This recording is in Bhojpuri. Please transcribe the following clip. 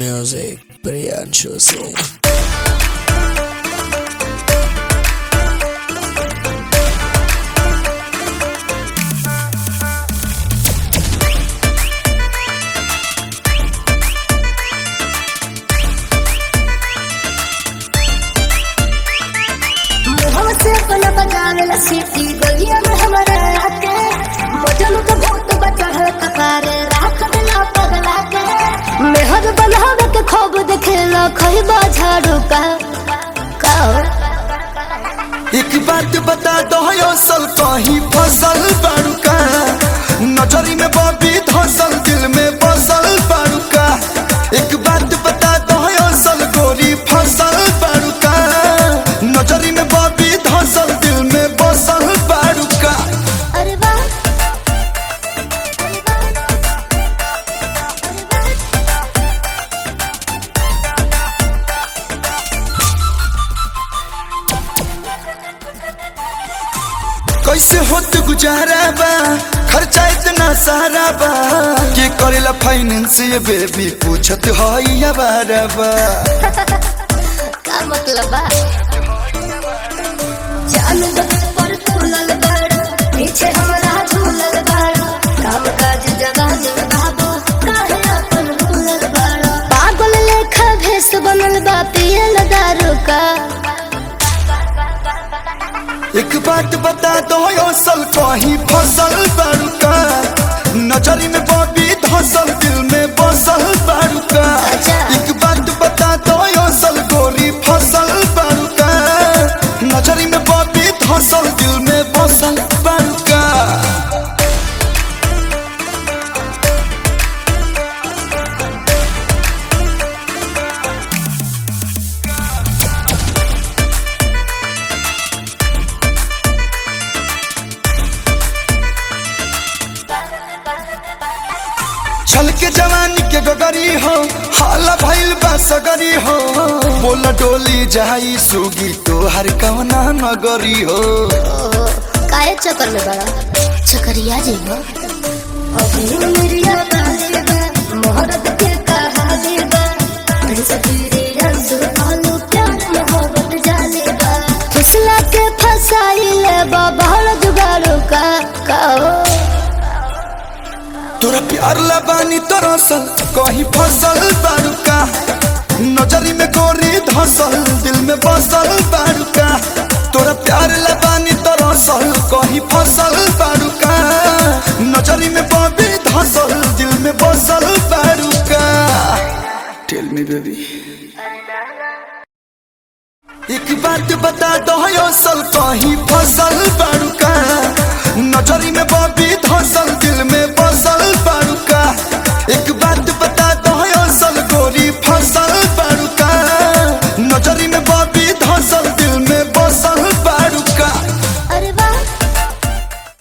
Music, Priyanshu Singh. मुहवा से अपना बजावेला सीटी गलिया में हमारे आके मजनू के भूत बचढ़ कपारे राख देला पगला के मेहर बनावे के खूब देखेला खइबा झाड़ू का का एक बात बता दो असल कहीं फसल बाड़ूका नजरी में बॉबी धसल दिल में बसल बाड़ूका एक बात बता दो असल गोरी फसल बाड़ूका नजरी में बॉबी धसल दिल में बसल बाड़ूका अरे वाह अरे वाह कैसे होत गुजारा बा खर्चा इतना सारा बा के करेला फाइनेंस ये बेबी पूछत हई अबारा बा का मतलब बा जान दो पर तुलल बाड़ा पीछे हमरा झूलल बाड़ा काम काज जगह जग बाबू काहे अपन भूलल बाड़ा पागल लेखा भेस बनल बा पियल दारू का एक बात बता दो असल कहीं फसल बाड़ूका नजरी में बॉबी धसल दिल में बसल बाड़ूका अच्छा। एक बात बता दो असल गोरी फसल बाड़ूका नजरी में बॉबी धसल दिल में बसल बाड़ूका छल के जवानी के गगरी हो हाला भइल बा सगरी हो बोला डोली जाई सुगी तोहर कवना नगरी हो ओहो काहे चक्कर में बड़ा चक्करिया जी हो अभी मेरिया काले बा मोहब्बत के कहानी बा ऐसा तेरे रंग आलू प्यार मोहब्बत जाने बा फुसला के फसाई ले बा बहल जुगाड़ू का का हो तोरा प्यार लबानी तरसल कहीं फसल बाड़ूका नजरी में गोरी धसल दिल में बसल बाड़ूका तोरा प्यार लबानी तरसल कहीं फसल बाड़ूका नजरी में बॉबी धसल दिल में बसल बाड़ूका टेल मी बेबी एक बात बता दो असल कहीं फसल बाड़ूका नजरी में बॉबी धसल दिल में बसल बाड़ूका एक